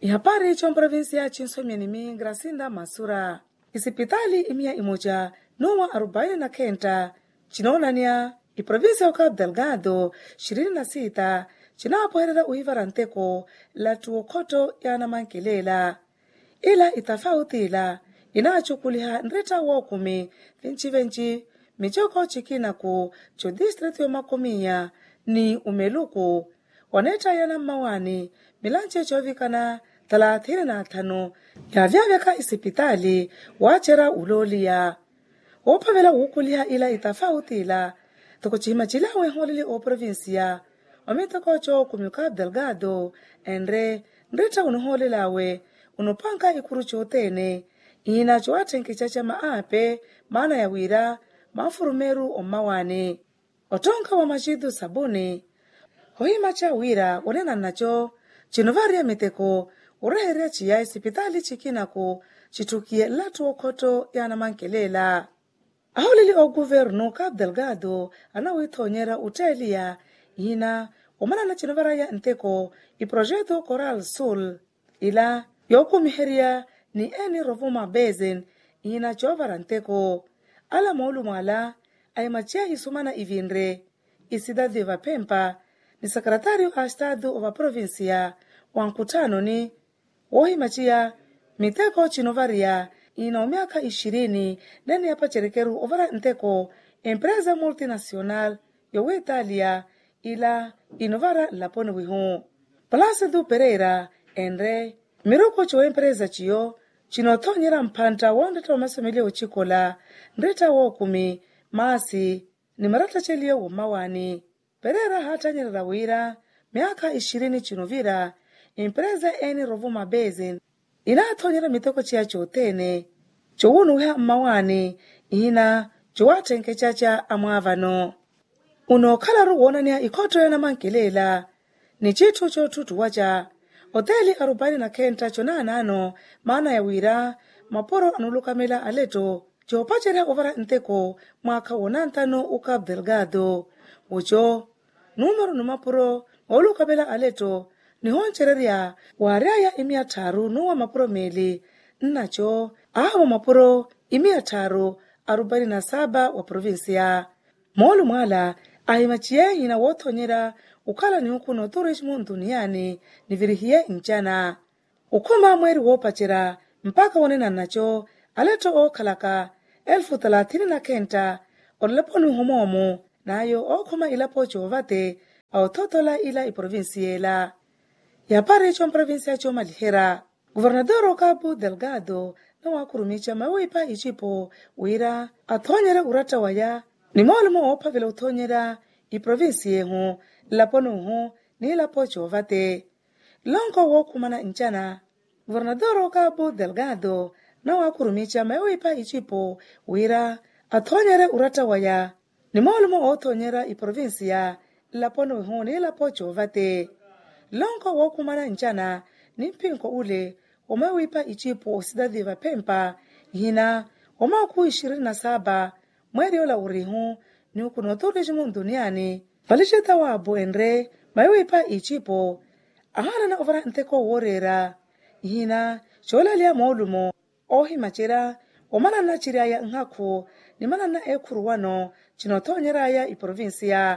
ihapari chomprovinsia chinsomyanimi gracinda masura isipitali imiya imoja nuwa arobaini na kenda chinoonania iprovinsia ya cabo delgado ishirini na sita chinapoherera uivara nteko la tuokhoto yanamankelela ila itafautila inachukuliha nretta wookumi venci-venci michoko chikinaku cho distritu yomakomiya ni umeluku wanetta yana mmawani milanje chovikana thalathini na athanu yavyaveka isipitali waachera uloliya woophavela wuukuliha ila itafautila tokucihima cilawe nhooleli oprovinsia omitokoco kumi cabo delgado enre nretta unuhoolelawe unupanka ikuru cootene ina coatthenkeca ca maape maana ya wira maafurumeru ommawane otonka wa macidu sabuni hohima ca wira wonena nnaco cinovariya miteko ureherya ciya isipitali cikinaku cithukiye latu okhoto yanamankelela aholeli oguvernu cabo delgado anawiithonyera utteeliya ina omanana cinovaraya nteko iprojeto coral sul ila yookumiherya ni eni rovuma basin ina coovara nteko ala moolumo ala aimaciya isumana ivinre icidade vapempa ni secretário a estado wa província wa nkutano ni wohimaciya miteko cinovariya ina omiaka ishirini nene yapacerekeru ovara nteko empresa multinacional yowiitalia ila inovara laponi wihu plácido pereira enre miruko coempresa ciyo cinothonyera mphanta woonretta omasomelyo ocikola nretta wookumi maasi ni marattaceliyo wommawani pereira haathanyerera wira miaka ishirini cinovira empresa eni rovuma basin inaathonyera miteko ciya cootene cowunuwiha mmawani ina cowaathenkecaca amwaavano unookhalari woonaniha ikhotto yanamankelela ni citthu cootthutuwaca oteli arobaini na kenta conaanano maana ya wira maporo anulukamela aleto coopacerya ovara nteko mwaakha wonantano u cabo delgado oco número numapuro oolukamela aleto nihoncererya waarya imiya tharu nuwa mapuro meli nnaco ahawo mapuro imiya tharu arobaini na saba wa provinsia moolu mwaala ahimaciye hina woothonyera ukhala ni ukuno turismo ntuniani nivirihiye ncana ukhuma mweeri woopacera mpaka wonena nnaco aleto ookhalaka elfu thalathini na kenta olelepo homoomo nayo ookhuma ilapo coovate aothothola ila iprovinsiyela yapari comprovinsia comalihera guvernador o cabo delgado nawaakurumica mawipa icipo wira athonyere uratta waya ni moolemo oophavela othonyera iprovinsiyehu laponuhu ni lapo coovate lonko wookhumana ncana guvernador o cabo delgado nawaakurumica mawipa icipo wira athonyere uratta waya ni moolemo oothonyera iprovinsia laponuhu ni lapo coovate lonko wookhumana ncana ni mpinko ule omawipa icipo ocidade vapempa hina omaaku ishirini na saba mweeri ola urihu ni ukuno turismo duniani valiceta waabo enre mawipa icipo ahanana ovara nteko woorera hina coolaliya moolumo oohimacera omanana ciryaya nhakhu ni manana ekhuru wano cinothonyeraya iprovinsia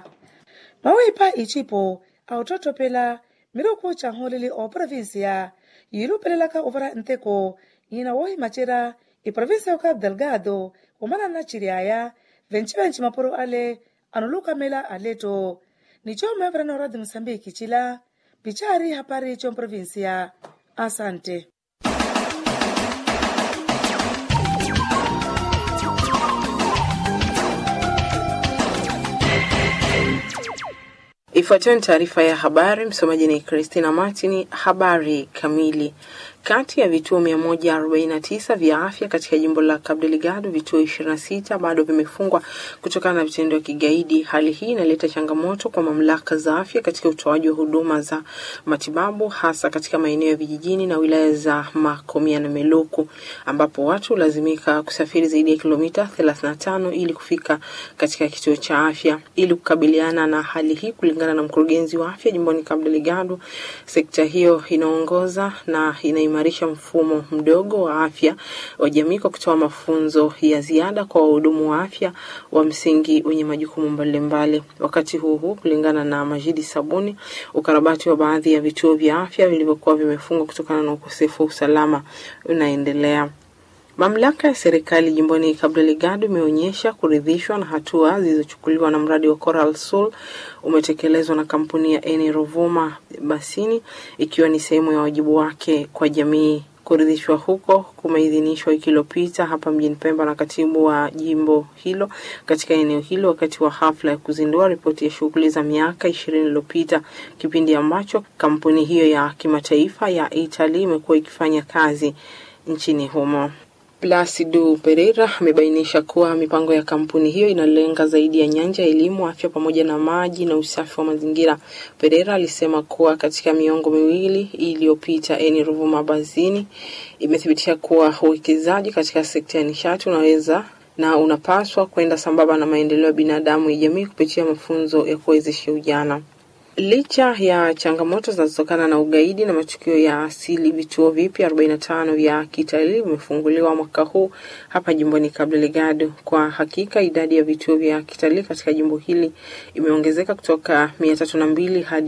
mawipa icipo aottottopela miruku canhooleli oprovinsia yiilupelelaka ovara nteko hina woohimacera iprovinsia ya cabo delgado omanana ciryaya venci-venci mapuro ale anulukamela aleto nico meverana radio moçambique cila picari hapari comprovinsia asante Ifuatayo ni taarifa ya habari. Msomaji ni Christina Martini. Habari kamili. Kati ya vituo 149 vya afya katika jimbo la Cabo Delgado, vituo 26 bado vimefungwa kutokana na vitendo vya kigaidi. Hali hii inaleta changamoto kwa mamlaka za afya katika utoaji wa huduma za matibabu, hasa katika maeneo ya vijijini na wilaya za Makomia na Meluku, ambapo watu hulazimika kusafiri zaidi ya kilomita 35 ili kufika katika kituo cha afya. Ili kukabiliana na hali hii, kulingana na mkurugenzi wa afya jimboni Cabo Delgado, sekta hiyo inaongoza na inaimarisha mfumo mdogo wa afya wa jamii kwa kutoa mafunzo ya ziada kwa wahudumu wa afya wa msingi wenye majukumu mbalimbali. Wakati huu huu, kulingana na Majidi Sabuni, ukarabati wa baadhi ya vituo vya afya vilivyokuwa vimefungwa kutokana na ukosefu wa usalama unaendelea. Mamlaka ya serikali jimboni Cabo Delgado imeonyesha kuridhishwa na hatua zilizochukuliwa na mradi wa Coral Sul umetekelezwa na kampuni ya Eni Rovuma Basini ikiwa ni sehemu ya wajibu wake kwa jamii. Kuridhishwa huko kumeidhinishwa wiki iliyopita hapa mjini Pemba na katibu wa jimbo hilo katika eneo hilo wakati wa hafla ya kuzindua ripoti ya shughuli za miaka ishirini iliyopita, kipindi ambacho kampuni hiyo ya kimataifa ya Italy imekuwa ikifanya kazi nchini humo. Placido Pereira amebainisha kuwa mipango ya kampuni hiyo inalenga zaidi ya nyanja ya elimu, afya pamoja na maji na usafi wa mazingira. Pereira alisema kuwa katika miongo miwili iliyopita, Eni Ruvuma Bazini imethibitisha kuwa uwekezaji katika sekta ya nishati unaweza na unapaswa kwenda sambamba na maendeleo ya binadamu ya jamii kupitia mafunzo ya kuwezesha ujana. Licha ya changamoto zinazotokana na ugaidi na matukio ya asili, vituo vipya 45 vya kitalii vimefunguliwa mwaka huu hapa jimboni Cabo Delgado. Kwa hakika idadi ya vituo vya kitalii katika jimbo hili imeongezeka kutoka 302 hadi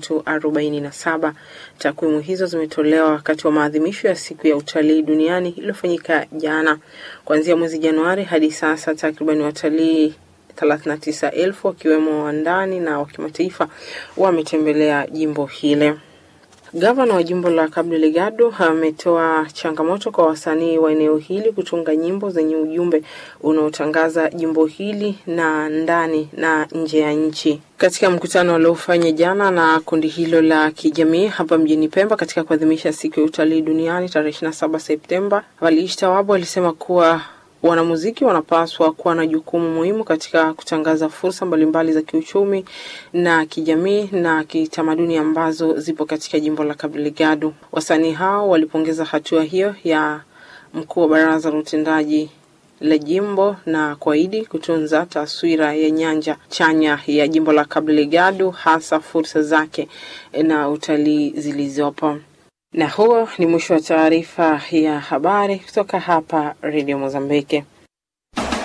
347. Takwimu hizo zimetolewa wakati wa maadhimisho ya siku ya utalii duniani iliyofanyika jana. Kuanzia mwezi Januari hadi sasa takriban watalii 39,000 wakiwemo wa ndani na wa kimataifa wametembelea jimbo hile. Gavana wa jimbo la Cabo Delgado ametoa changamoto kwa wasanii wa eneo hili kutunga nyimbo zenye ujumbe unaotangaza jimbo hili na ndani na nje ya nchi. Katika mkutano waliofanya jana na kundi hilo la kijamii hapa mjini Pemba katika kuadhimisha siku ya utalii duniani tarehe 27 Septemba, Waliishi Tawabu alisema kuwa wanamuziki wanapaswa kuwa na jukumu muhimu katika kutangaza fursa mbalimbali za kiuchumi na kijamii na kitamaduni ambazo zipo katika jimbo la Cabo Delgado. Wasanii hao walipongeza hatua hiyo ya mkuu wa baraza la utendaji la jimbo na kuahidi kutunza taswira ya nyanja chanya ya jimbo la Cabo Delgado, hasa fursa zake na utalii zilizopo. Na huo ni mwisho wa taarifa ya habari kutoka hapa Radio Mozambiki.